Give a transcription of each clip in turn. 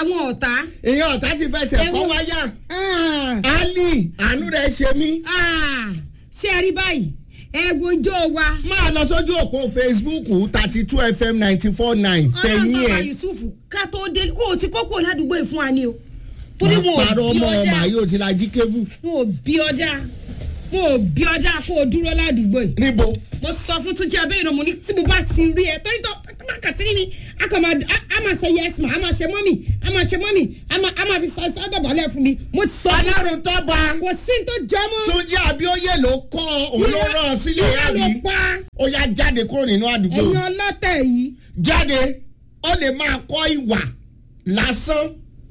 àwọn ọ̀tá. ìyẹn ọ̀tá ti fẹsẹ̀ Ẹ kọ́ wo- wáyà Ah, ali àánú rẹ̀ ṣe mí. ah, ṣé ẹ rí báyìí ẹ wojó wa. máa lọ sójú òpó facebook thirty two fm ninety four nine fẹ̀yìn ọlọ́run ẹ̀. yusuf ká tó dé kó o ti kókó ládùúgbò yìí fún wa ni o. torí máa wọn ò parọ́ bí ọmọ ọmọ ọjà yóò ti la jí kébù. wọn ò bí ọjà wọn ò bí ọjà kó o dúró ládùúgbò yìí. níbo mo sọ fún túnjí abẹ́yẹ̀nà mo ní tí mo bá ti rí ẹ torí tó bá kàtí ni a kàn máa a- a máa ṣe yes ma a máa ṣe mọ́mì a máa ṣe mọ́mì a máa a máa fi ṣe sádọ̀bálẹ̀ fún mi mo sọ ọlọ́run tọ́ba kò sí tó jọ mọ́. túnjí abíọ́yè ló kọ́ òun ló rán ọ sílé irọ́ ló yàrá pa ó yá jáde kúrò nínú àdúgbò ẹ̀yin ọlọ́tẹ̀ yìí. jáde ó lè máa kọ́ ìwà lásán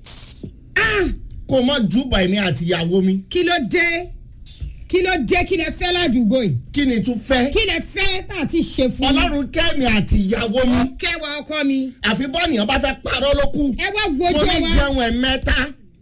Ah, kó o mọ júbà èmi àti ìyàwó mi kí ló dé kí ló dé kí lẹ fẹ́ ládùúgbò yìí kí ni tún fẹ́ kí lẹ fẹ́ tá a ti ṣe fún yín. ọlọ́run kẹ́mi àti ìyàwó mi kẹwàá ọkọ mi àfi bọ́ọ̀nìyàn bá fẹ́ parọ́ ló kù ẹ wá mo wojó ní wa jẹun ẹ̀ mẹ́ta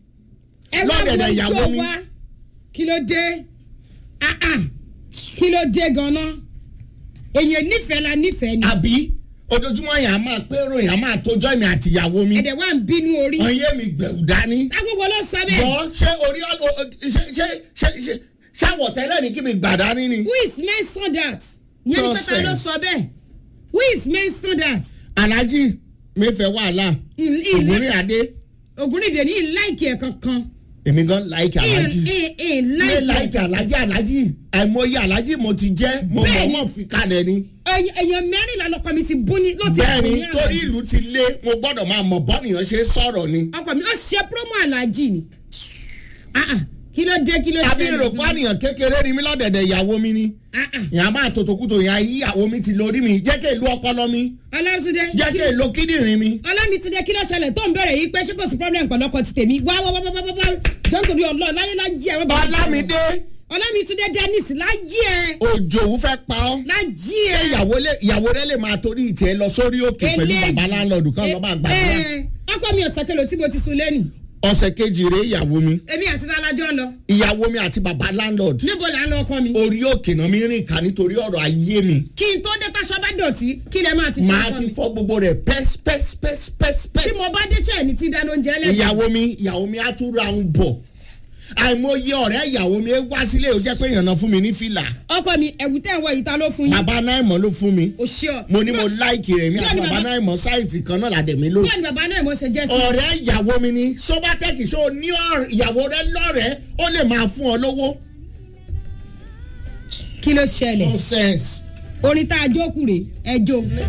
ẹ wá lọ́dẹ̀dẹ̀ ìyàwó wojó mi. wa kí ló dé Ah, ah. kí ló dé ganan èyàn nífẹ̀ẹ́ la nífẹ̀ẹ́ ni àbí ojoojúmọ́ yẹn a máa pérò yẹn a máa tójọ́ èmi àti ìyàwó mi ẹ̀dẹ̀ wà ń bínú orí ọyẹ́ mi gbẹ̀rù dání táwọn wọlé sọ bẹ́ẹ̀ bọ́ ṣé orí ọ- o- o- ṣé ṣé ṣé ṣé ṣàwọ̀tẹ́lẹ̀ ní kí mi gbà dání ni. who is mention that yẹn ní pẹ́pẹ́ ló Nonsense. sọ bẹ́ẹ̀ who is mention that alhaji mi fẹ́ wàhálà ògùnrín adé ògúnrìndè ní ìláìkì ẹ̀ kankan èmi gan láìkì alhaji mi ìláìkì láìkì alhaji alhaji àìmọye alhaji mo ti jẹ́ mo mọ̀ Bẹ́ẹ̀ni. mọ̀ fi kalẹ̀ ni. èèyàn mẹ́rìnlá lọkọ mi ti bú ní ló ti bú bẹ́ẹ̀ni ní torí àná. ìlú ti lé mo gbọ́dọ̀ máa mọ̀ bọ́nìyàn ṣe sọ̀rọ̀ ni. ọkọ mi ó ṣe promo alájì ni Ah, ah. kí ló dé kí ló àbí ṣẹlẹ̀ ìròpọ̀ àníyàn kékeré ni mí lọ́dẹ̀dẹ̀ ìyàwó mi ni. Ah, ah. ìyá máa tòtòkútò ìyá ìyàwó mi ti lórí mi jẹ́ kí èlú ọpọlọ mi ọlọ́túndé jẹ́ kí èlú kíndìnrín mi. ọlọ́mìtúndé kí ló ṣẹlẹ̀ tó ń bẹ̀rẹ̀ yìí pé ṣé kò sí problem pẹ̀lú ọkọ ti tèmi wá wá wá wá wá wá jọ́ǹtorí ọlọ́ọ̀ láyé lájí ẹ̀ ọlámídé ọlọ́mìtúndé dennis lájí ẹ̀ òjòwú fẹ́ pa ọ́. lájí ṣé ẹ̀. ìyàwó lè ìyàwó rẹ lè máa torí ìtẹ́ lọ sórí òkè pẹ̀lú Eléyìí- bàbá láńlọ́ọ̀dù kan lọ́ba àgbàdúrà. ẹ, ọkọ mi ọ̀sẹ̀ kẹlò tí mo ti sun lẹ́nu ọ̀sẹ̀ kejì rèé ìyàwó mi èmi àti alájọ́ lọ ìyàwó mi àti bàbá láńlọ́ọ̀dù níbo là ń lọ ọkọ mi. orí òkè náà mi rìn ká nítorí ọ̀rọ̀ ayé mi kí n tó dé táṣọ bá dọ̀tí kí lẹ máa ti ṣe màá ọkọ ti mi. fọ́ gbogbo rẹ̀ pẹ́s pẹ́s pẹ́s pẹ́s pẹ́s. tí mo bá dé ṣe ní ti dáná oúnjẹ lẹ́sìn. ìyàwó mi ìyàwó mi á tún ra ń bọ̀ àìmọye ọ̀rẹ́ ìyàwó mi wá sílé ó jẹ́ pé èèyàn fún mi ní fìlà ọkọ mi ẹ̀wù tẹ̀ ń wọ ìta ló fún yín. bàbá náà mọ̀ ló fún mi o ṣe ọ. mo ní mo láìkì rẹ̀ mi Bẹ́ẹ̀ àti ni bàbá bàbá- náà mọ̀ sáìsì kan náà làdẹ̀ mi lórí. bẹ́ẹ̀ ni bàbá náà mo ṣe jẹ́ sí. ọ̀rẹ́ ìyàwó mi ni sobatec ṣó ní ọ̀rẹ́- ìyàwó rẹ lọ́rẹ̀ẹ́ ó lè máa fún ọ lówó. kí ló ṣẹlẹ̀ nonsense. orin tá a jókòó rè ẹ jó.